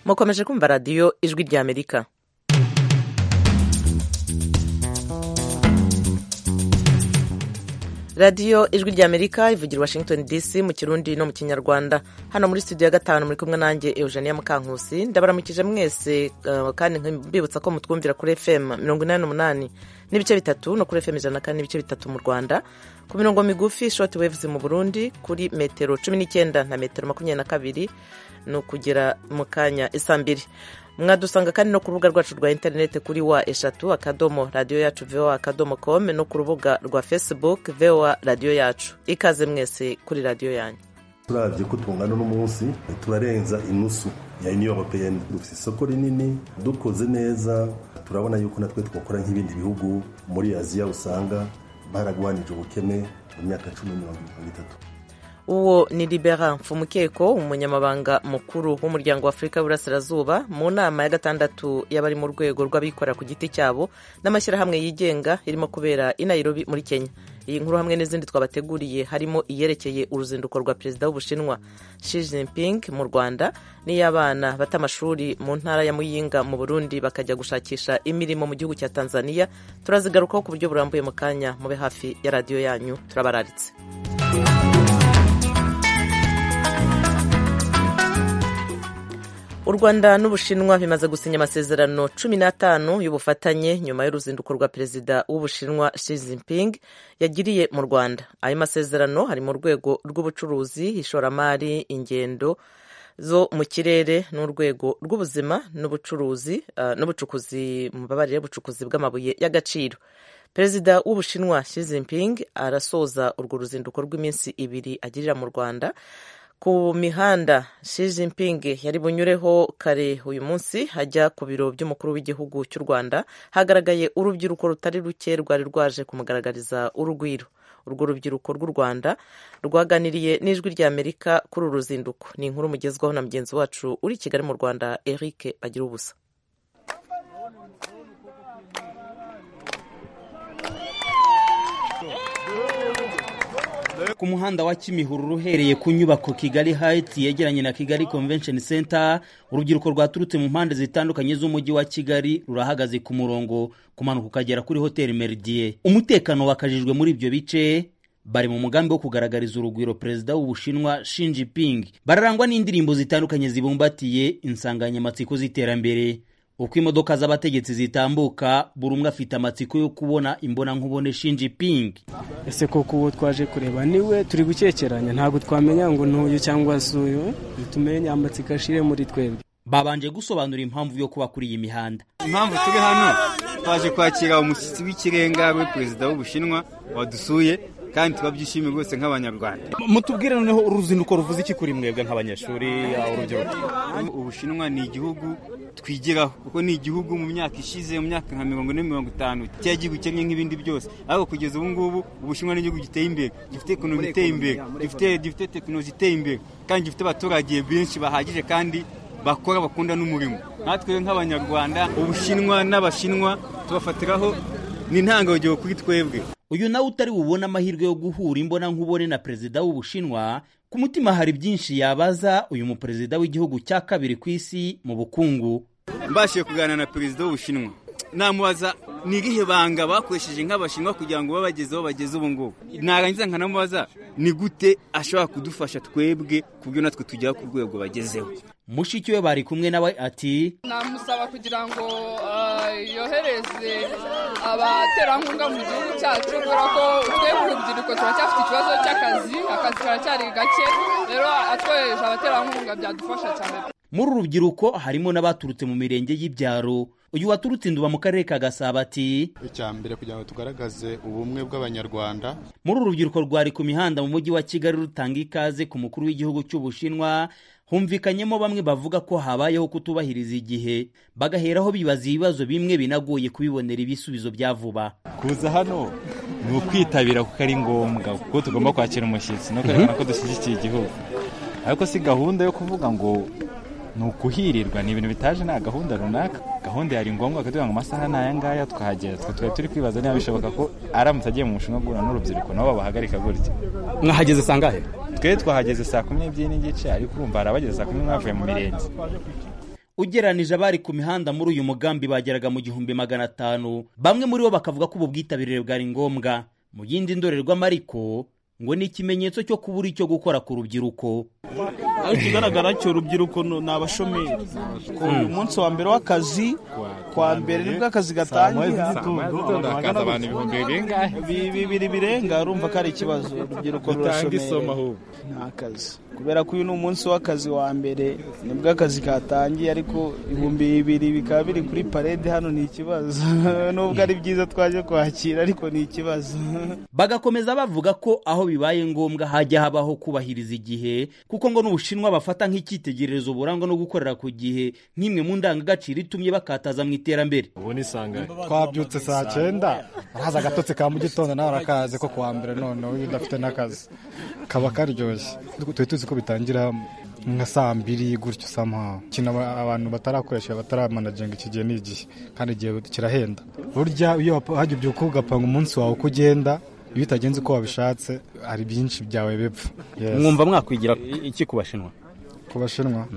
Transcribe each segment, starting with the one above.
mukomeje kumva radiyo ijwi ry'amerika radiyo ijwi ry'amerika ivugira washington dc mu kirundi no mu kinyarwanda hano muri studio ya gatanu muri kumwe nanjye eugenia mukankusi ndabaramukije mwese kandi mbibutsa ko mutwumvira kuri fm mirongo inani n'umunani n'ibice bitatu no kuri fm ijana na kane n'ibice bitatu mu rwanda ku mirongo migufi shoti wevuze mu burundi kuri metero cumi n'icyenda na metero makumyabiri na kabiri ni ukugera mu kanya isa mbiri mwadusanga kandi no ku rubuga rwacu rwa interineti kuri wa eshatu akadomo radiyo yacu voa akadomo komu no ku rubuga rwa fesibuke voa radiyo yacu ikaze mwese kuri radiyo yanyu turabye ko tungana n'umunsi turarenza inusu ya uniyo europeyeni dufite isoko rinini dukoze neza turabona yuko natwe twakora nk'ibindi bihugu muri aziya usanga baragwanije ubukene mu myaka cumi na mirongo itanu n'itatu uwo ni libera mfumukeko umunyamabanga mukuru w'umuryango w'afurika y'uburasirazuba mu nama ya gatandatu y'abari mu rwego rw'abikorera ku giti cyabo n'amashyirahamwe yigenga irimo kubera i Nairobi muri kenya iyi nkuru hamwe n'izindi twabateguriye harimo iyerekeye uruzinduko rwa perezida w'ubushinwa Xi Jinping mu rwanda n'iy'abana bata amashuri mu ntara ya muyinga mu burundi bakajya gushakisha imirimo mu gihugu cya tanzania turazigarukaho ku buryo burambuye mu kanya mube hafi ya radiyo yanyu turabararitse u rwanda n'ubushinwa bimaze gusinya amasezerano cumi n'atanu y'ubufatanye nyuma y'uruzinduko rwa perezida w'ubushinwa Xi Jinping yagiriye mu rwanda ayo masezerano hari mu rwego rw'ubucuruzi ishoramari ingendo zo mu kirere n'urwego rw'ubuzima n'ubucuruzi n'ubucukuzi mubabarire bucukuzi bw'amabuye y'agaciro perezida w'ubushinwa Xi Jinping arasoza urwo ruzinduko rw'iminsi ibiri agirira mu rwanda ku mihanda Xi Jinping yari bunyureho kare uyu munsi hajya ku biro by'umukuru w'igihugu cy'u Rwanda hagaragaye urubyiruko rutari ruke rwari rwaje kumugaragariza urugwiro urwo rubyiruko rw'u Rwanda rwaganiriye n'ijwi ry'Amerika kuri uru ruzinduko ni inkuru mugezwaho na mugenzi wacu uri i Kigali mu Rwanda Eric Bagira ubusa ku muhanda wa kimihurura uhereye ku nyubako kigali Heights yegeranye na kigali convention center urubyiruko rwaturutse mu mpande zitandukanye z'umujyi wa kigali rurahagaze ku murongo kumanuka ukagera kuri hoteli meridie umutekano wakajijwe muri ibyo bice bari mu mugambi wo kugaragariza urugwiro perezida w'ubushinwa Xi Jinping bararangwa n'indirimbo zitandukanye zibumbatiye insanganyamatsiko z'iterambere uko imodoka z'abategetsi zitambuka buri umwe afite amatsiko yo kubona imbonankubone shinji pingi ese koko uwo twaje kureba niwe turi gukekeranya ntabwo twamenya ngo ntuyu cyangwa se uyu tumenye amatsiko ashire muri twebwe babanje gusobanura impamvu yo kuba kuri iyi mihanda impamvu turi hano twaje kwakira umushyitsi w'ikirenga we perezida w'ubushinwa wadusuye kandi turabyishimiye rwose nk'abanyarwanda mutubwire noneho uruzinduko ruvuze iki kuri mwebwe nk'abanyeshuri urubyiruko ubushinwa ni igihugu twigiraho kuko ni igihugu mu myaka ishize mu myaka nka mirongo ine mirongo itanu cyari gikennye nk'ibindi byose ariko kugeza ubu ngubu ubushinwa ni igihugu giteye imbere gifite ekonomi iteye imbere gifite tekinoloji iteye imbere kandi gifite abaturage benshi bahagije kandi bakora bakunda n'umurimo natwe nk'abanyarwanda ubushinwa n'abashinwa tubafatiraho ni intangarugero kuri twebwe uyu nawe utari bubone amahirwe yo guhura imbona nkubone na perezida w'ubushinwa ku mutima hari byinshi yabaza uyu muperezida w'igihugu cya kabiri ku isi mu bukungu mbashije kuganira na perezida w'ubushinwa namubaza ni irihe banga bakoresheje nk'abashinwa kugira ngo babagezeho bageze ubu ngubu narangiza nkanamubaza ni gute ashobora kudufasha twebwe ku buryo natwe tugera ku rwego bagezeho mushiki we bari kumwe nawe ati namusaba kugira ngo yohereze abaterankunga mu gihugu cyacu kubera ko twebwe urubyiruko turacyafite ikibazo cy'akazi akazi karacyari gake rero atwohereje abaterankunga byadufasha cyane muri uru rubyiruko harimo n'abaturutse mu mirenge y'ibyaro uyu waturutse induba mu karere ka gasabo ati icya mbere kugira ngo tugaragaze ubumwe bw'abanyarwanda muri uru rubyiruko rwari ku mihanda mu mujyi wa kigali rutanga ikaze ku mukuru w'igihugu cy'ubushinwa humvikanyemo bamwe bavuga ko habayeho kutubahiriza igihe bagaheraho bibaza ibibazo bimwe binagoye kubibonera ibisubizo bya vuba kuza hano ni ukwitabira kuko ari ngombwa kuko tugomba kwakira umushyitsi no kwerekana ko dushyigikiye igihugu ariko si gahunda yo kuvuga ngo ni ukuhirirwa ni ibintu bitaje nta gahunda runaka gahunda yari ngombwa kugira ngo amasaha ni aya ngaya twahagera twe twari turi kwibaza niba bishoboka ko aramutse agiye mu mushinga guhura n'urubyiruko nabo babahagarika gutya mwahageze sangahe twe twahageze saa kumi n'ebyiri n'igice ariko urumva hari abageze saa kumi n'imwe bavuye mu mirenge ugereranije abari ku mihanda muri uyu mugambi bageraga mu gihumbi magana atanu bamwe muri bo bakavuga ko ubu bwitabire bwari ngombwa mu yindi ndorerwamo ariko ngo ni ikimenyetso cyo kubura icyo gukora ku rubyiruko ariko ikigaragara cyo urubyiruko ni abashomeri ku munsi wa mbere w'akazi kwa mbere nibwo akazi gatangira hakaza abantu ibihumbi bingahe bibiri birenga urumva ko ari ikibazo urubyiruko rutanga isomo rurashomera ahubwo nta kazi kubera ko uyu ni umunsi w'akazi wa mbere nibwo akazi katangiye ariko ibihumbi bibiri bikaba biri kuri parede hano ni ikibazo nubwo ari byiza twaje kwakira ariko ni ikibazo bagakomeza bavuga ko aho bibaye ngombwa hajya habaho kubahiriza igihe kuko ngo n'ubushinwa bafata nk'icyitegererezo burangwa no gukorera ku gihe nk'imwe mu ndangagaciro itumye bakataza mu iterambere ubu ni sanganya twabyutse saa cyenda arahaza agatotsi ka mu gitondo nawe arakazi ko kuwa mbere noneho iyo udafite n'akazi kaba karyoshye tuba tuzi ko bitangira nka saa mbiri gutyo samuha ikintu aba- abantu batarakoresha bataramanaginga iki gihe ni igihe kandi igihe kirahenda burya iyo wap- hajya ubyuka ugapanga umunsi wawe uko ugenda iyo utagenze uko wabishatse hari byinshi byawe bipfa Yes. mwumva mwakwigira iki ku bashinwa ku bashinwa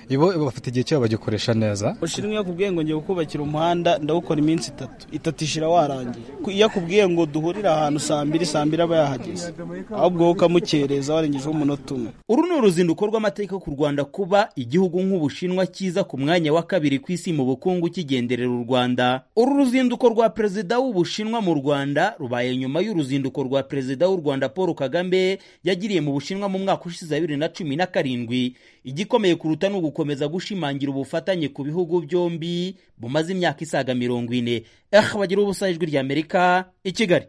ibo bafite igihe cyabo bagikoresha neza ushinzwe iyo akubwiye ngo ngiye kukubakira umuhanda ndawukora iminsi itatu itatu ishira warangiye Ku- iyo akubwiye ngo duhurire ahantu saa mbiri saa mbiri aba yahageze ahubwo wowe ukamukereza warengejeho umunota umwe uru ni uruzinduko rw'amateka ku rwanda kuba igihugu nk'ubushinwa cyiza ku mwanya wa kabiri ku isi mu bukungu kigenderera u rwanda uru ruzinduko rwa perezida w'ubushinwa mu rwanda rubaye nyuma y'uruzinduko rwa perezida w'u rwanda paul kagame yagiriye mu bushinwa mu mwaka ushize wa bibiri na cumi na karindwi igikomeye kuruta ni ugukomeza gushimangira ubufatanye ku bihugu byombi bumaze imyaka isaga mirongo ine eh bagira ubusa ijwi ry'amerika i kigali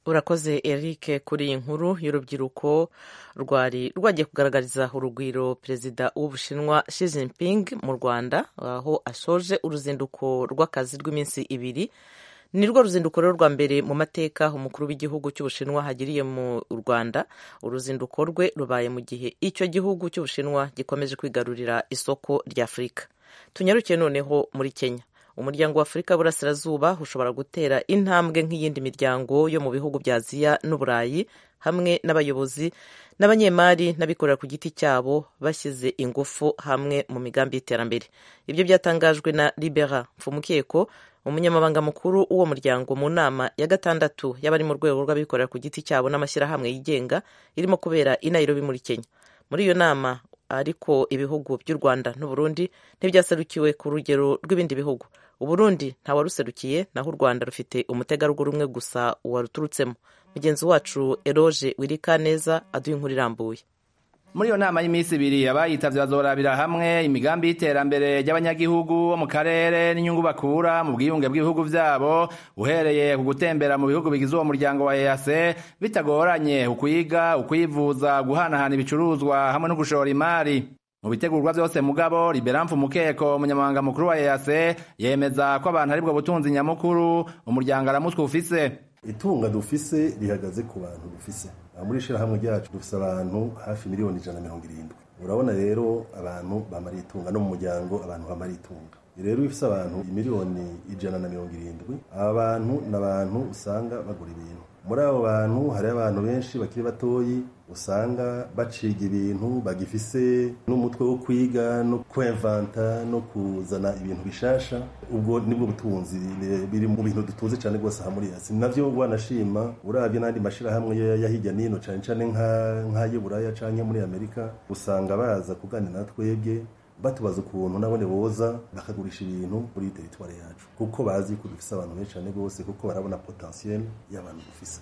urakoze eric kuri iyi nkuru y'urubyiruko rwari rwagiye kugaragariza urugwiro perezida w'ubushinwa Xi Jinping mu rwanda aho asoje uruzinduko rw'akazi rw'iminsi ibiri ni rwo ruzinduko rero rwa mbere mu mateka umukuru w'igihugu cy'ubushinwa hagiriye mu rwanda uruzinduko rwe rubaye mu gihe icyo gihugu cy'ubushinwa gikomeje kwigarurira isoko ry'afurika tunyarukiye noneho muri kenya umuryango wa afurika y'uburasirazuba ushobora gutera intambwe nk'iyindi miryango yo mu bihugu bya aziya n'uburayi hamwe n'abayobozi n'abanyemari n'abikorera ku giti cyabo bashyize ingufu hamwe mu migambi y'iterambere ibyo byatangajwe na libera mfumukeko umunyamabanga mukuru w'uwo muryango mu nama ya gatandatu y'abari mu rwego rw'abikorera ku giti cyabo n'amashyirahamwe yigenga irimo kubera i Nairobi muri kenya muri iyo nama ariko ibihugu by'u rwanda n'uburundi ntibyaserukiwe ku rugero rw'ibindi bihugu uburundi ntawaruserukiye naho u rwanda rufite umutegarugori umwe gusa waruturutsemo mugenzi wacu eroge wirika neza aduha inkuru irambuye muri iyo nama y'iminsi ibiri abayitavye bazorabira hamwe imigambi y'iterambere ry'abanyagihugu bo mu karere n'inyungu bakura mu bwiyunge bw'ibihugu vyabo uhereye ku gutembera mu bihugu bigize uwo muryango wa EAC bitagoranye ukwiga ukwivuza guhanahana ibicuruzwa hamwe no gushora imari mu bitegurwa byose mugabo liberamfu mukeko umunyamabanga mukuru wa EAC yemeza ko abantu aribwo butunzi nyamukuru umuryango aramutwe ufise itunga dufise rihagaze ku bantu dufise Aha muri ishyirahamwe ryacu dufise abantu hafi miliyoni ijana na mirongo irindwi urabona rero abantu bamara itunga no mu muryango abantu bamara itunga rero iyo ufise abantu miliyoni ijana na mirongo irindwi aba bantu ni abantu usanga bagura ibintu muri abo bantu hari abantu benshi bakiri batoyi usanga baciga ibintu bagifise n'umutwe wo kwiga no kwemvanta no kuzana ibintu bishasha ubwo nibwo butunzi biri- biri mu bintu dutunze cyane rwose aha muri yasi navyo wanashima urabye n'andi mashirahamwe ya- ya hirya n'ino cane cane nka- nk'ay'i buraya canke muri amerika usanga baza kuganira na twebwe batubaza ukuntu nabone boza bakagurisha ibintu muri iyi teritwari yacu kuko bazi ko dufise abantu benshi cyane rwose kuko barabona potensiyeli y'abantu dufise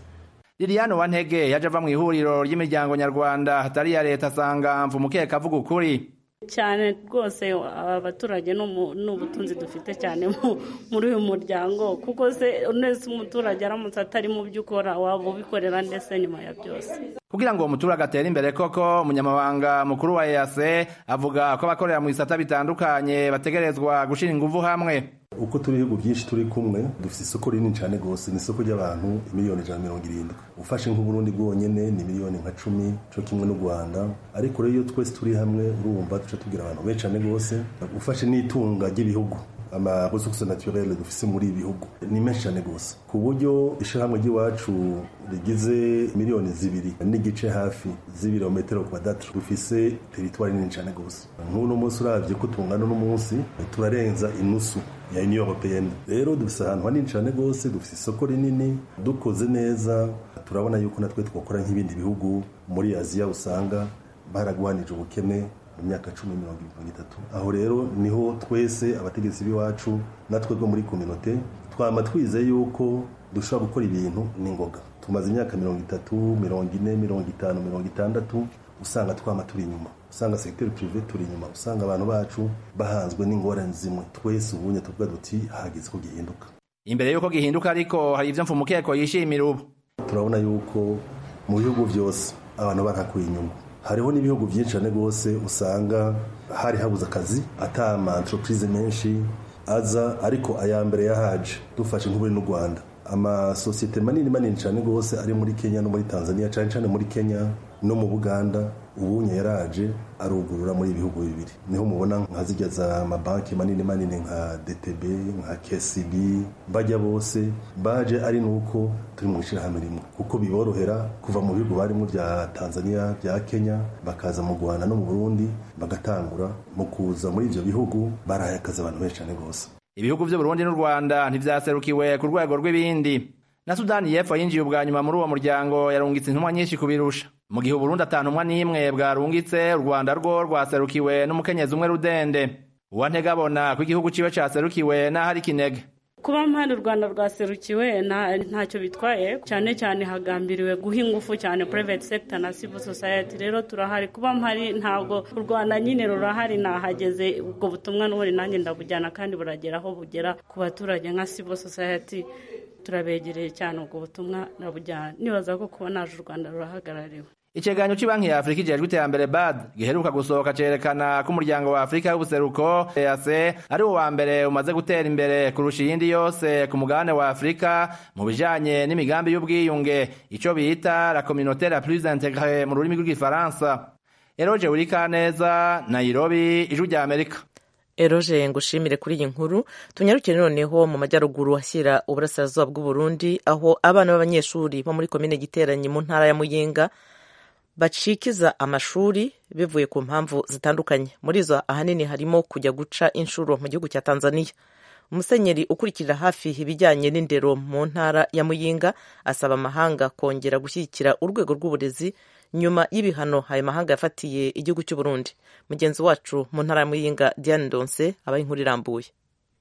Liliane Wantege yaje ava mu ihuriro ry'imiryango nyarwanda hatari iya leta asanga mfumukeka avuga ukuri cyane rwose aba baturage ni umu- ni ubutunzi dufite cyane mu- muri uyu muryango kuko se neza umuturage aramutse atari mu byo ukora waba ubikorera ndetse nyuma ya byose kugira ngo uwo muturage atere imbere koko umunyamabanga mukuru wa EAC avuga ko abakorera mu bisata bitandukanye bategerezwa gushira ingufu hamwe uko turi ibihugu byinshi turi kumwe dufite isoko rinini cyane rwose ni isoko ry'abantu miliyoni ijana na mirongo irindwi ufashe nk'uburundi bwonyine ni miliyoni nka cumi cyo kimwe n'u rwanda ariko rero iyo twese turi hamwe urumva duca tubwira abantu benshi cyane rwose ufashe n'itunga ry'ibihugu amaresources naturelles dufise muri ibi bihugu ni menshi cyane rwose ku buryo ishyirahamwe ry'iwacu rigize miliyoni zibiri n'igice hafi z'ibirometero kwadatatu dufise teritwari nini cyane rwose nk'uno munsi urabye ko tungana n'umunsi turarenza inusu ya union européenne rero dufise ahantu hanini cyane rwose dufise isoko rinini dukoze neza turabona yuko natwe twakora nk'ibindi bihugu muri aziya usanga baragwanije ubukene mu myaka cumi mirongo irindwi itatu aho rero niho twese abategetsi b'iwacu natwe two muri kominote twaba twize yuko dushobora gukora ibintu n'ingoga tumaze imyaka mirongo itatu mirongo ine mirongo itanu mirongo itandatu usanga twama turi inyuma usanga segiteri pirive turi inyuma usanga abantu bacu bahanzwe n'ingorane zimwe twese ubunye tuvuga duti hageze ko gihinduka imbere y'uko gihinduka ariko hari ibyo mfumukeko yishimira ubu turabona yuko mu bihugu byose abantu barakuye inyungu hariho n'ibihugu byinshi cyane rwose usanga hari habuze akazi atama entreprise menshi aza ariko aya mbere yahaje dufashe nk'uburi n'u rwanda amasosiyete manini manini cyane rwose ari muri kenya no muri tanzania cyane cyane muri kenya no mu buganda ubunye yaraje arugurura muri ibihugu bibiri niho mubona nka zijya za amabanki manini manini nka dtb nka kcb bajya bose baje ari nuko turi mu ishyirahamwe rimwe kuko biborohera kuva mu bihugu barimo bya tanzania bya kenya bakaza mu rwanda no mu burundi bagatangura mu kuza muri ibyo bihugu barahaye akazi abantu benshi cyane rwose ibihugu by'uburundi n'u rwanda ntibyaserukiwe ku rwego rw'ibindi na sudani y'epfo yinjiye ubwa nyuma muri uwo muryango yarungitse intumwa nyinshi kubirusha mu gihe uburundi atantumwa n'imwe bwarungitse u rwanda rwo rwaserukiwe n'umukenyezi umwe rudende uwantegabona ko igihugu ciwe caserukiwe n'aho ari kinege kuba mpande u rwanda rwaserukiwe ntacyo bitwaye cyane cyane hagambiriwe guha ingufu cyane private sector na civil society rero turahari kuba mpari ntabwo u rwanda nyine rurahari nahageze ubwo butumwa n'ubundi nanjye ndabujyana kandi buragera aho bugera ku baturage nka civil society turabegereye cyane ubwo butumwa nabujyana nibaza ko kuba naje u rwanda rurahagarariwe ikiganiro cy'ibanki ya afurika ijejwe iterambere bad giheruka gusohoka cyerekana ko umuryango wa afurika w'ubuseruko ease ari wo wa mbere umaze gutera imbere kurusha iyindi yose ku mugabane wa afurika mu bijanye n'imigambi y'ubwiyunge icyo bita la communautaire la plus integre mu rurimi rw'igifaransa eroje wurikaneza nairobi ijwi rya amerika eroje ngushimire kuri iyi nkuru tunyarukire noneho mu majyaruguru ashyira uburasirazuba bw'uburundi aho abana b'abanyeshuri bo muri komine giteranyi mu ntara ya muyinga bacikiza amashuri bivuye ku mpamvu zitandukanye muri zo ahanini harimo kujya guca inshuro mu gihugu cya tanzania umusenyeri ukurikirira hafi ibijyanye n'indero mu ntara ya muyinga asaba amahanga kongera gushyigikira urwego rw'uburezi nyuma y'ibihano ayo mahanga yafatiye igihugu cy'uburundi mugenzi wacu mu ntara ya muyinga diane donse abaye inkuru irambuye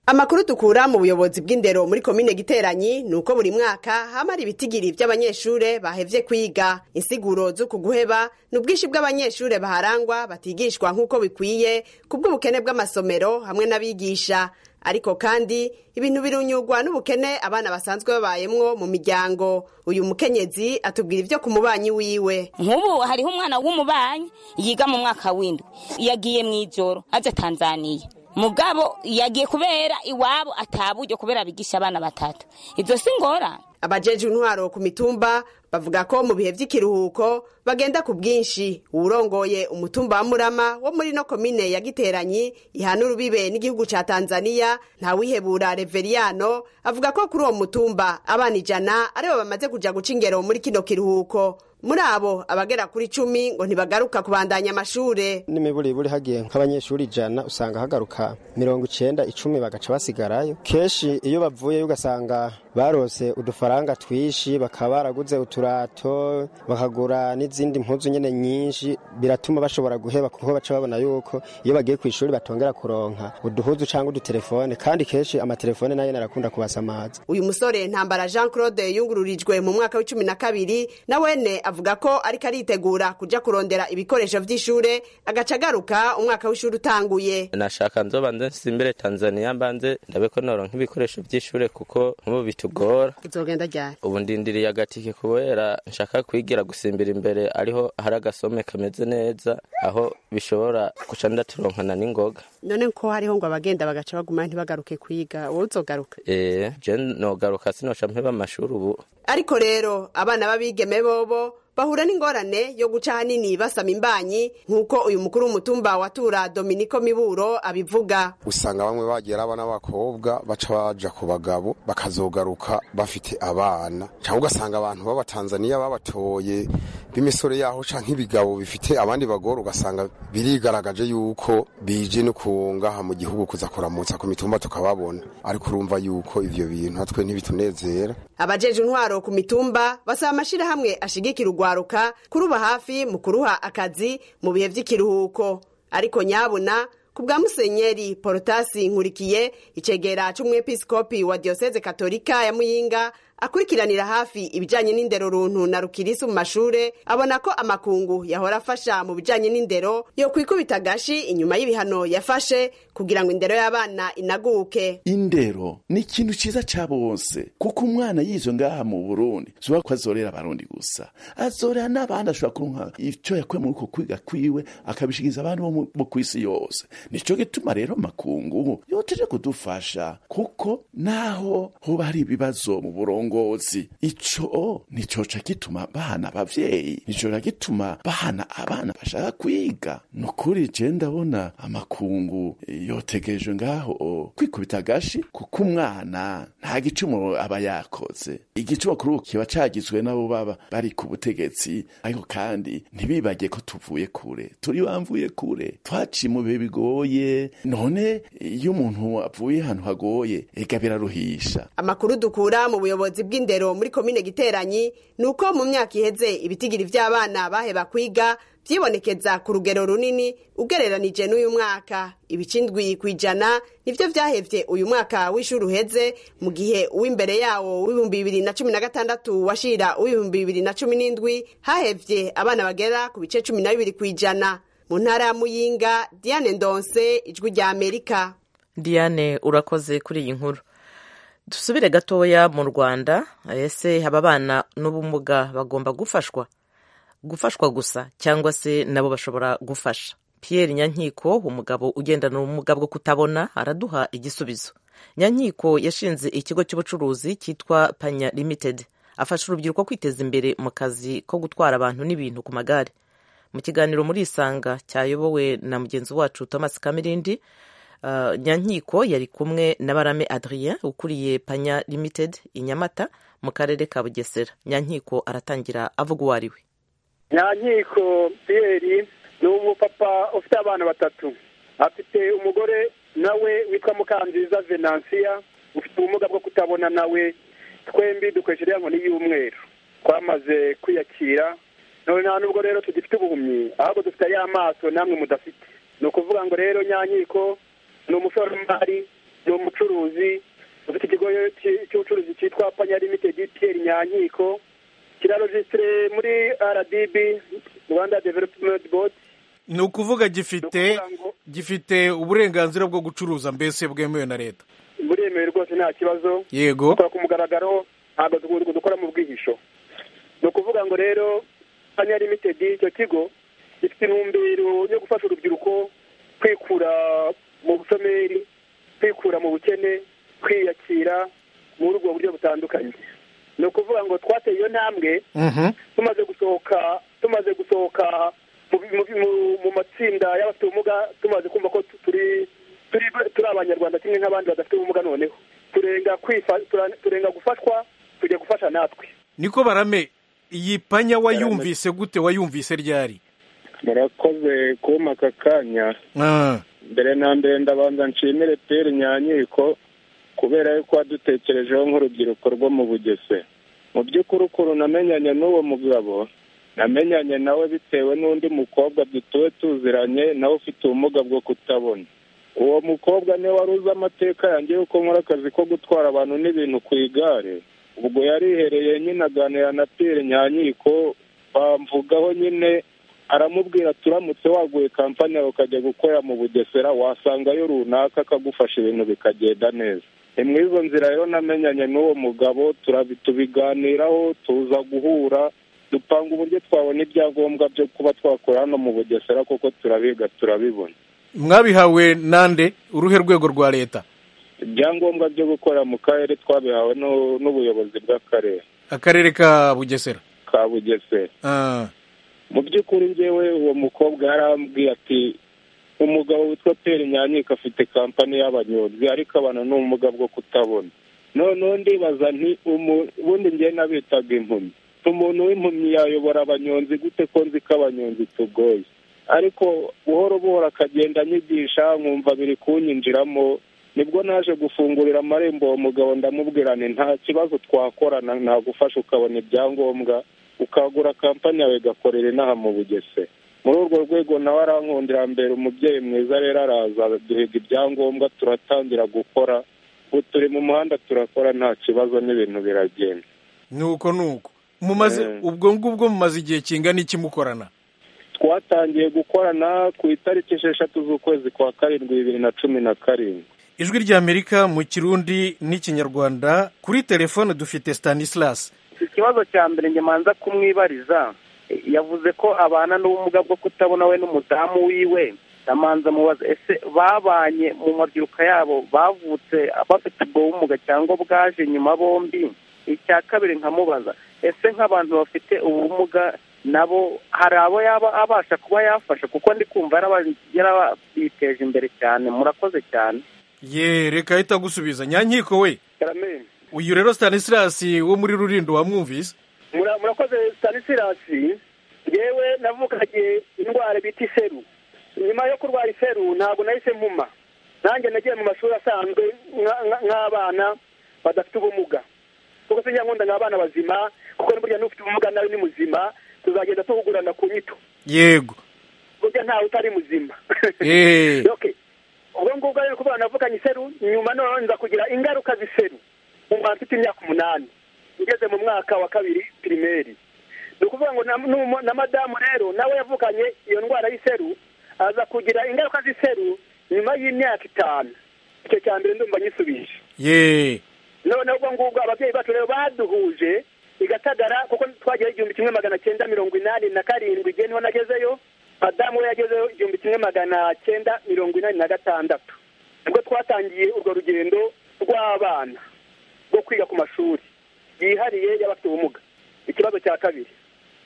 amakuru dukura mu buyobozi bw'indero muri komine giteranyi ni uko buri mwaka hamara ibitigiri by'abanyeshure bahevye kwiga insiguro z'uku guheba ni ubwinshi bw'abanyeshure baharangwa batigishwa nk'uko bikwiye ku bw'ubukene bw'amasomero hamwe n'abigisha ariko kandi ibintu birunyurwa n'ubukene abana basanzwe babayemwo mu miryango uyu mukenyezi atubwira ibyo ku mubanyi wiwe nk'ubu hariho umwana w'umubanyi yiga mu mwaka w'indwi yagiye mu ijoro aje tanzaniya mugabo yagiye kubera iwabo ataburyo kubera bigisha abana batatu ibyo si ngorane abajeje intwaro ku mitumba bavuga ko mu bihe by'ikiruhuko bagenda ku bwinshi uwurongoye umutumba wa murama wo muri no komine ya giteranyi ihana urubibe n'igihugu ca tanzaniya ntawihebura reveriyano avuga ko kuri uwo mutumba abana ijana aribo bamaze kuja guca ingero muri kino kiruhuko muri abo abagera kuri cumi ngo ntibagaruka kubandanya amashure n'imiburiburi hagiye nk'abanyeshuri ijana usanga hagaruka mirongo icenda icumi bagaca basigarayo kenshi iyo bavuyeyo ugasanga barose udufaranga twinshi bakaba baraguze uturato bakagura n'izindi mpuzu nyine nyinshi biratuma bashobora guheba kuko baca babona yuko iyo bagiye ku ishuri batongera kuronka uduhuzu cyangwa udutelefone kandi kenshi amatelefone nayo narakunda kubasamaza uyu musore ntambara jean claude yungururijwe mu mwaka w'icumi na kabiri na wene avuga ko ariko aritegura kujya kurondera ibikoresho by'ishure agaca agaruka umwaka w'ishuri utanguye nashaka nzobanze nsimbire tanzania mbanze ndabe ko noronka ibikoresho by'ishure kuko nk'ubu bitugora bizogenda ryari ubu ndindiriye agatike kubera nshaka kwigira gusimbira imbere ariho hari agasome kameze neza aho bishobora guca ndaturonkana n'ingoga none ko hariho ngo abagenda bagaca baguma ntibagaruke kwiga wowe uzogaruka eee je nogaruka sinoca mpeba amashuri ubu ariko rero abana b'abigeme bobo bahura n'ingorane yo guca ahanini basama imbanyi nk'uko uyu mukuru w'umutumba wa tura dominiko miburo abivuga usanga bamwe bagera abana b'abakobwa baca baja ku bagabo bakazogaruka bafite abana cyangwa ugasanga abantu b'abatanzaniya babatoye b'imisore yaho canke ibigabo bifite abandi bagore ugasanga birigaragaje yuko bije no kungaha mu gihugu kuza kuramutsa ku mitumba tukababona ariko urumva yuko ivyo bintu natwe ntibitunezera abajeje intwaro ku mitumba basaba amashirahamwe ashigikira urwaruka kuruba hafi mu kuruha akazi mu bihe by'ikiruhuko ariko nyabuna ku bwa musenyeri porotasi nkurikiye icegera c'umwepiskopi wa diyoseze katolika ya muyinga akurikiranira hafi ibijanye n'indero runtu na rukirisi mu mashure abona ko amakungu yahora afasha mu bijanye n'indero yo kwikubita agashi inyuma y'ibihano yafashe kugira ngo indero y'abana inaguke indero ni ikintu ciza ca bose kuko umwana yizo ngaha mu burundi zuba ko azorera abarundi gusa azorera n'abandi ashobora kuronka ico yakuye muri uko kwiga kwiwe akabishikiza abandi bo mu- bo kw'isi yose nico gituma rero makungu yoteje kudufasha kuko naho hoba hari ibibazo mu burongozi ico nicoca gituma bahana abavyeyi nicora gituma bahana abana bashaka kwiga nukuri je ndabona amakungu eh, yotegejwe ngaho o, kwikubita agashi kuko umwana nta gicumuro aba yakoze igicumuro kuri ubu kiba cagizwe n'abo baba bari ku butegetsi ariko kandi ntibibagiye ko tuvuye kure turi bamvuye kure twaciye mu bihe bigoye none iyo umuntu avuye ahantu hagoye ega biraruhisha amakuru dukura mu buyobozi bw'indero muri komine giteranyi ni uko mu myaka iheze ibitigiri by'abana baheba kwiga byibonekeza ku rugero runini ugereranije n'uyu mwaka ibicindwi ku ijana nibyo byahevye uyu mwaka w'ishuri uheze mu gihe uw'imbere yawo w'ibihumbi bibiri na cumi na gatandatu washira uw'ibihumbi bibiri na cumi n'indwi hahevye abana bagera ku bice cumi na bibiri ku ijana mu ntara ya muyinga diane ndonse ijwi rya amerika diane urakoze kuri iyi nkuru dusubire gatoya mu rwanda ese aba bana n'ubumuga bagomba gufashwa gufashwa gusa cyangwa se nabo bashobora gufasha pierre nyankiko umugabo ugendana ubumuga bwo kutabona araduha igisubizo nyankiko yashinze ikigo cy'ubucuruzi cyitwa panya limited afasha urubyiruko kwiteza imbere mu kazi ko gutwara abantu n'ibintu ku magare mu kiganiro muri isanga cyayobowe na mugenzi wacu thomas kamirindi Uh, nyankiko yari kumwe na barame adrien ukuriye panya limited i nyamata mu karere ka bugesera nyankiko aratangira avuga uwo ari we nyankiko piyeri ni umupapa ufite abana batatu afite umugore nawe witwa mukanziza venansiya ufite ubumuga bwo kutabona nawe twembi dukoresha iriya nkoni y'umweru twamaze kwiyakira none nta nubwo rero tugifite ubuhumyi ahubwo dufite ariya maso namwe mudafite ni ukuvuga ngo rero nyankiko ni umushoramari ni umucuruzi ufite ikigo cy- cy'ubucuruzi cyitwa panya limitedi piyeri nyankiko kirarojisitire muri rdb rwanda development board ni ukuvuga gifite gifite uburenganzira bwo gucuruza mbese bwemewe na leta buremewe rwose nta kibazo yego dukora ku mugaragaro ntabwo dukunze dukora mu bwihisho ni ukuvuga ngo rero panya limitedi icyo kigo gifite intumbero yo gufasha urubyiruko kwikura mu bushomeri kwikura mu bukene kwiyakira muri ubwo buryo butandukanye ni ukuvuga ngo twateye iyo ntambwe tumaze gusohoka tumaze gusohoka mu- mu- mu- mu matsinda y'abafite ubumuga tumaze kumva ko tu- turi turi turi abanyarwanda kimwe nk'abandi badafite ubumuga noneho turenga kwifa- tura- turenga gufashwa tujya gufasha natwe niko barame iyi panya wayumvise gute wayumvise ryari murakoze kumpa aka kanya Ah, mbere na mbere ndabanza nshimire peri nyanyiko kubera yuko wadutekerejeho nk'urubyiruko rwo mu bugese mu by'ukuri ukuntu namenyanye n'uwo mugabo namenyanye nawe bitewe n'undi mukobwa dutuwe tuziranye nawe ufite ubumuga bwo kutabona uwo mukobwa niwe wari uzi amateka yanjye yuko nkora akazi ko gutwara abantu n'ibintu ku igare ubwo yarihereye nyine aganira na piyeri nyanyiko bamvugaho nyine aramubwira turamutse waguye kampani yawe ukajya gukorera mu bugesera wasangayo runaka akagufasha ibintu bikagenda neza ni muri izo nzira rero namenyanye n'uwo mugabo turabi tubiganiraho tuza guhura dupanga uburyo twabona ibyangombwa byo kuba twakora hano mu bugesera kuko turabiga turabibona mwabihawe nande uruhe rwego rwa leta ibyangombwa byo gukorera mu karere twabihawe n'u- n'ubuyobozi bw'akarere akarere ka bugesera ka bugesera mu by'ukuri njyewe uwo mukobwa yarambwiye ati umugabo witwa peri nyanyika afite kampani y'abanyonzi ariko abantu ni ubumuga bwo kutabona noneho ndibaza nti ubundi njye nabitaga impumyi umuntu w'impumyi yayobora abanyonzi gute ko nzi ko abanyonzi tugoye ariko buhoro buhoro akagenda anyigisha nkumva biri kunyinjiramo nibwo naje gufungurira amarembo uwo mugabo ndamubwira nti nta kibazo twakorana nagufasha ukabona ibyangombwa ukagura kampani yawe igakorera inaha mu bugese muri urwo rwego nawe arankundira mbere umubyeyi mwiza rero araza duhiga ibyangombwa turatangira gukora ubu turi mu muhanda turakora nta kibazo n'ibintu biragenda nuko nuko mumaze ubwo ngubwo mumaze igihe kingana iki mukorana twatangiye gukorana ku itariki esheshatu z'ukwezi kwa karindwi bibiri na cumi na karindwi ijwi ry'amerika mu kirundi n'ikinyarwanda kuri telefone dufite stanislas ikibazo cya mbere njye manza kumwibariza yavuze ko abana n'ubumuga bwo kutabona we n'umudamu wiwe ndamanza mubaza ese babanye mu mabyiruka yabo bavutse bafite ubwo bumuga cyangwa bwaje nyuma bombi icya kabiri nkamubaza ese nk'abantu bafite ubumuga nabo hari abo yaba abasha kuba yafasha kuko ndi kumva yarabiteje imbere cyane murakoze cyane ye reka ahita agusubiza nyankiko we uyu rero stanislas wo muri rurindo wamwumvise Mura- murakoze stanislas yewe navukanye indwara bita iseru nyuma yo kurwara iseru ntabwo nahise mpuma nanjye nagiye mu mashuri asanzwe nka- nka- nk'abana badafite ubumuga kuko sinjya nkunda nk'abana bazima kuko burya n'ufite ubumuga nawe ni muzima tuzagenda tuvugurana ku nyito yego burya ntawe utari muzima Eh. Okay. ubwo ngubwo rero kuvuga navuganye iseru nyuma noneho nza kugira ingaruka z'iseru mu mwaka mfite imyaka umunani ngeze mu mwaka wa kabiri pirimeri ni ukuvuga ngo na, n'umu- na madamu rero nawe yavukanye iyo ndwara y'iseru aza kugira ingaruka z'iseru nyuma y'imyaka itanu icyo cya mbere ndumva nyisubije ye noneho ubwo ngubwo ababyeyi bacu rero baduhuje igatagara kuko twageraho igihumbi kimwe magana cyenda mirongo inani na karindwi igihe niho nagezeyo madamu we yagezeho igihumbi kimwe magana cyenda mirongo inani na gatandatu nibwo twatangiye urwo rugendo rw'abana rwo kwiga ku mashuri yihariye y'abafite ubumuga ikibazo cya kabiri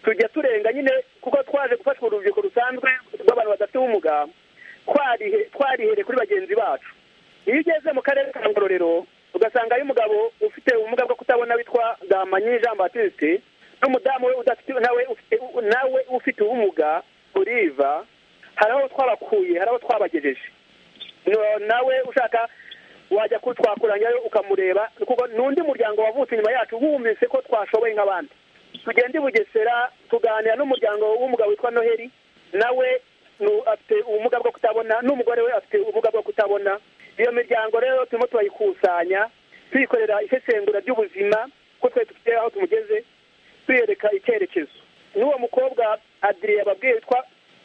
tujya turenga nyine kuko twaje gufasha urubyiruko rusanzwe rw'abantu badafite ubumuga twarihe- twarihereye kuri bagenzi bacu iyo ugeze mu karere ka ngororero ugasanga ari umugabo ufite ubumuga bwo kutabona witwa damanyi jean batiste n'umudamu we udafite nawe ufite nawe ufite ubumuga oliva hari aho twabakuye hari aho twabagejeje No- nawe ushaka wajya kutwakuranyayo ukamureba kuko n'undi muryango wavutse inyuma yacu wumvise ko twashoboye nk'abandi tugenda i bugesera tuganira n'umuryango w'umugabo witwa noheli nawe nu- afite ubumuga bwo kutabona n'umugore we afite ubumuga bwo kutabona iyo miryango rero turimo turayikusanya tuyikorera isesengura ry'ubuzima ko twari dufite aho tumugeze tuyereka icyerekezo n'uwo mukobwa adiriye ababwiye yitwa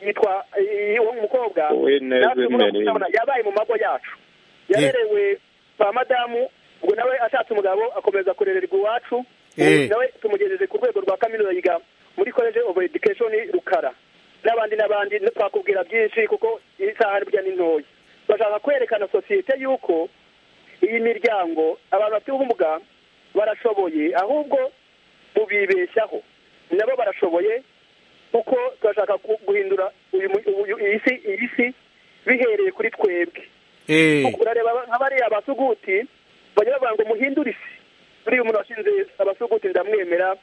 yitwa eh, uwo mukobwa Uwineze natwe ubumuga bwo Merinda. kutabona yabaye mu mago yacu yarerewe kwa madamu ubwo nawe ashatse umugabo akomeza kurererwa iwacu ubu Eh. nawe tumugejeje ku rwego rwa kaminuza yiga muri college of education rukara n'abandi n'abandi twakubwira byinshi kuko isaha burya ni ntoya bashaka kwerekana sosiyete y'uko iyi miryango abantu bafite ubumuga barashoboye ahubwo mubibeshyaho nabo barashoboye kuko turashaka ku- guhindura uyu mu- uyu- iyi si iyi si bihereye kuri twebwe urareba nka bariya abasuguti bajya bavuga ngo muhindure isi buriya umuntu washinze abasuguti ndamwemera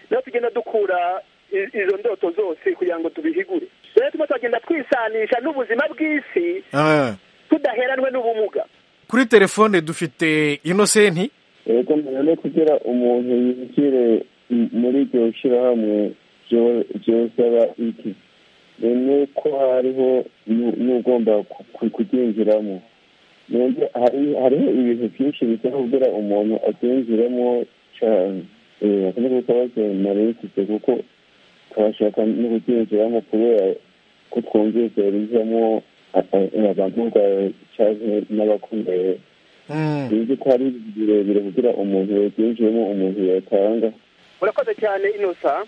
niho tugenda dukura i- izo ndoto zose kugira ngo tubihigure rero turimo turagenda twisanisha n'ubuzima bw'isi Ah. tudaheranwe n'ubumuga kuri telefone dufite inosenti reka mbere no kugira umuntu yinjire m- muri iryo shyirahamwe ryo- ryosaba iki ni uko hariho nu- n'ugomba ku- ku- kuryinjiramo nubwo hari- hariho ibintu byinshi bisaba kugira umuntu abyinjiremo cyane Eh, akomeza kubaza marayikise kuko turashaka no kuryinjiramo kubera ko twumvise rizamo a- a- abantu cyangwa n'abakomeye bizi ko hari birebire kugira umuntu yabyinjiyemo umuntu yatanga urakoze cyane inosa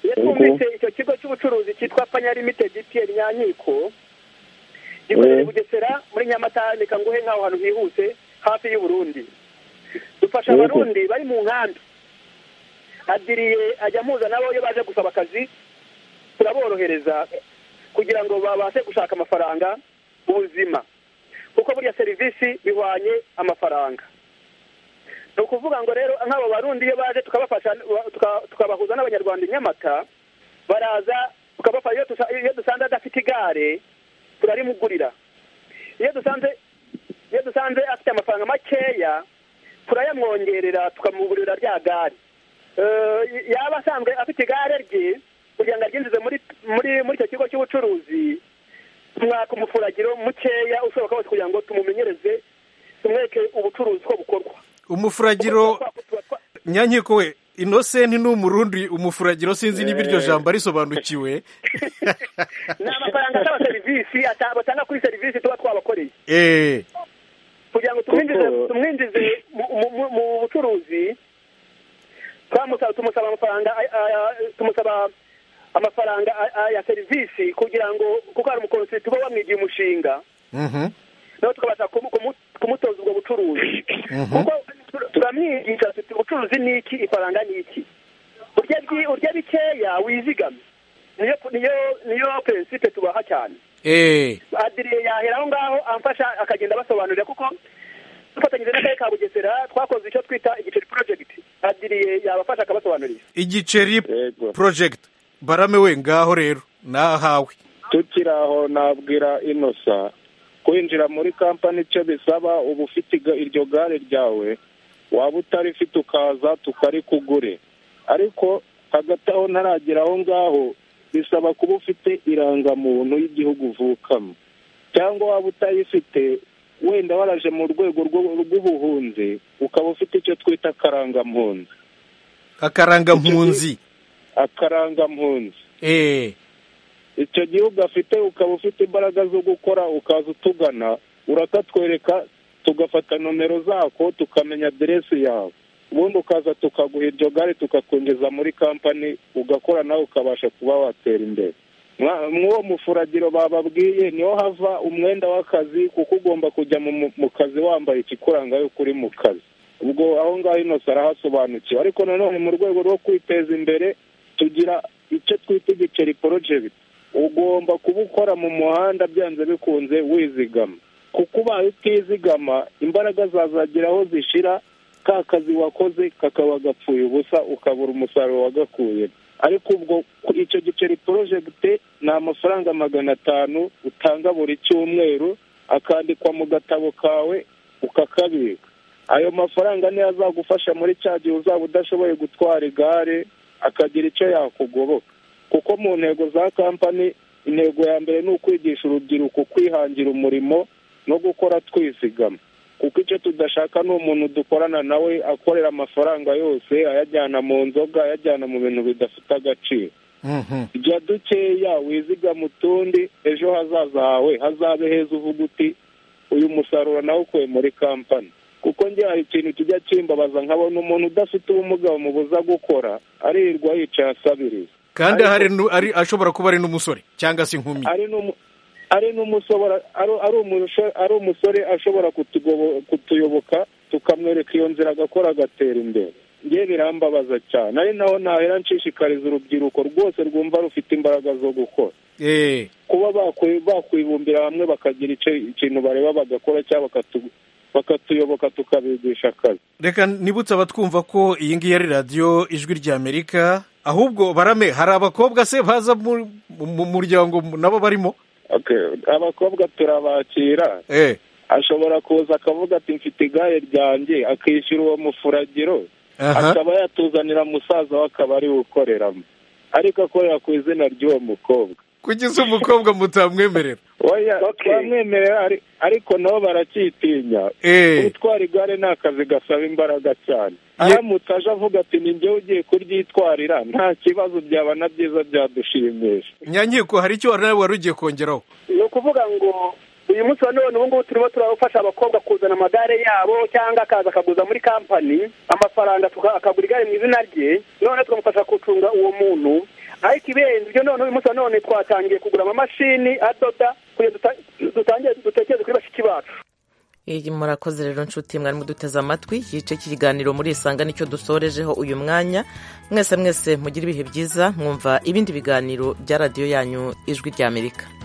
iyo twumvise icyo kigo cy'ubucuruzi cyitwa panya limitedi piyeri nyanyiko gikorera i bugesera muri nyamata reka nguhe nk'aho hantu hihuse hafi y'uburundi dufasha Yego. abarundi bari mu nkambi adiriye ajya amuza nabo iyo baje gusaba akazi turaborohereza kugira ngo babashe gushaka amafaranga ubuzima kuko buriya serivisi bihwanye amafaranga ni ukuvuga ngo rero nk'abo barundi iyo baje tukabafasha tuka- tukabahuza n'abanyarwanda i nyamata baraza tukabafasha iyo dusa- iyo dusanze adafite igare turarimugurira iyo dusanze iyo dusanze afite amafaranga makeya turayamwongerera tukamugurira rya gare Eh, yaba asanzwe afite igare rye kugira ngo aryinjize muri muri muri icyo kigo cy'ubucuruzi mwaka umufuragiro mukeya ushoboka wose kugira ngo tumumenyereze tumwereke ubucuruzi ko bukorwa umufuragiro nyankiko we inosenti ni umurundi umufuragiro sinzi niba iryo jambo arisobanukiwe ni amafaranga asaba serivisi ata- batanga kuri serivisi tuba twabakoreye eee kugira ngo tumwinjize Kuko- tumwinjize mu- mu- mu- mu bucuruzi twamusaba tumusaba amafaranga ay- ay- tumusaba amafaranga ay- ay- ya serivisi kugira ngo kuko hari umukonsi tuba wamwigiye umushinga nawe tukabasha kumu- kumu- kumutoza ubwo bucuruzi kuko tur- turamwigisha tuti ubucuruzi ni iki ifaranga ni iki urya byi- urya bikeya wizigame niyo niyo niyo prinsipe tubaha cyane eee adiriye yahera aho ngaho amfasha akagenda abasobanurira kuko dufatanyije n'akarere ka bugesera twakoze icyo twita igiceri project adiriye yabafasha akabasobanurira igiceri project barame we ngaho rero nahawe tukiri aho nabwira inosa kwinjira muri kampani icyo bisaba uba ufite iga- iryo gare ryawe waba utarifite ukaza tukarikugure ariko hagati aho ntaragera aho ngaho bisaba kuba ufite irangamuntu y'igihugu uvukamo cyangwa waba utayifite wenda waraje mu rwego rw'u- rw'ubuhunzi ukaba ufite icyo twita akarangampunzi akarangampunzi akarangampunzi eee icyo gihugu afite ukaba ufite imbaraga zo gukora ukaza utugana urakatwereka tugafata nomero zako tukamenya aderesi yawe ubundi ukaza tukaguha iryo gare tukakwinjiza muri kampani ugakora nawe ukabasha kuba watera imbere Mwa- mw'uwo mufuragiro bababwiye niho hava umwenda w'akazi kuko ugomba kujya mu, mu- mu kazi wambaye ikikuranga yuko uri mu kazi ubwo aho ngaho inose arahasobanukiwe ariko nanone mu rwego rwo kwiteza imbere tugira icyo twita igiceri project ugomba kuba ukora mu muhanda byanze bikunze wizigama kuko ubaye utizigama imbaraga zazagera aho zishira ka kazi wakoze kakaba gapfuye ubusa ukabura umusaruro wagakuye ariko ubwo ku- icyo giceri project ni amafaranga magana atanu utanga buri cyumweru akandikwa mu gatabo kawe ukakabika ayo mafaranga niyo azagufasha muri cya gihe uzaba udashoboye gutwara igare akagira icyo yakugoboka kuko mu ntego za kampani intego ya mbere ni ukwigisha urubyiruko kwihangira umurimo no gukora twizigama kuko icyo tudashaka ni umuntu dukorana nawe akorera amafaranga yose ayajyana mu nzoga ayajyana mu bintu bidafite agaciro jya dukeya wizigama utundi ejo hazaza hawe hazabe heza uvuga uti uyu musaruro nawukuye muri kampani kuko njye hari ikintu kijya kimbabaza nkabona umuntu udafite ubumuga bamubuza gukora aririrwa yicaye asabiriza kandi Ariko- ahari nu- ari ashobora kuba ari n'umusore cyangwa se inkumi ari n'umu- ari n'umusobora ari- ari umusho- ari umusore ashobora kutugobo- kutuyoboka tukamwereka iyo nzira agakora agatera imbere njye birambabaza cyane ari naho nahera nshishikariza urubyiruko rwose rwumva rufite imbaraga zo gukora eee kuba bakwi- bakwibumbira hamwe bakagira icyo ikintu bareba bagakora cyangwa bakatu- bakatuyoboka tukabigisha akazi reka nibutse abatwumva ko iyi ngiyi ari radiyo ijwi rya amerika ahubwo barame hari abakobwa se baza mu mu muryango nabo barimo Okay, abakobwa turabakira eee ashobora kuza akavuga ati mfite igare ryanjye akishyura uwo mufuragiro Aha. akaba yatuzanira musaza we akaba ariwe ukoreramo ariko akorera ku izina ry'uwo mukobwa kugeza umukobwa mutamwemerera Oya, twamwemerera ari- ariko nabo baracyitinya Eh. gutwara igare ni akazi gasaba imbaraga cyane aramutse aje avuga ati ni njyewe ugiye kuryitwarira nta kibazo byaba na byiza byadushimisha nyankiko hari icyo wari nawe wari ugiye kongeraho ni ukuvuga ngo uyu munsi wa none ubu ngubu turimo turafasha abakobwa kuzana amagare yabo cyangwa akaza akaguza muri kampani amafaranga tuka- akagura igare mu izina rye none tukamufasha gucunga uwo muntu ariko ibirenze ibyo none uyu munsi wa none twatangiye kugura amamashini adoda kugira ngo duta- dutangire dutekereze kuri bashiki bacu murakoze rero nshuti mwarimu duteze amatwi igice cy'ikiganiro muri isanga nicyo dusorejeho uyu mwanya mwese mwese mugire ibihe byiza mwumva ibindi biganiro bya radiyo yanyu ijwi ry'amerika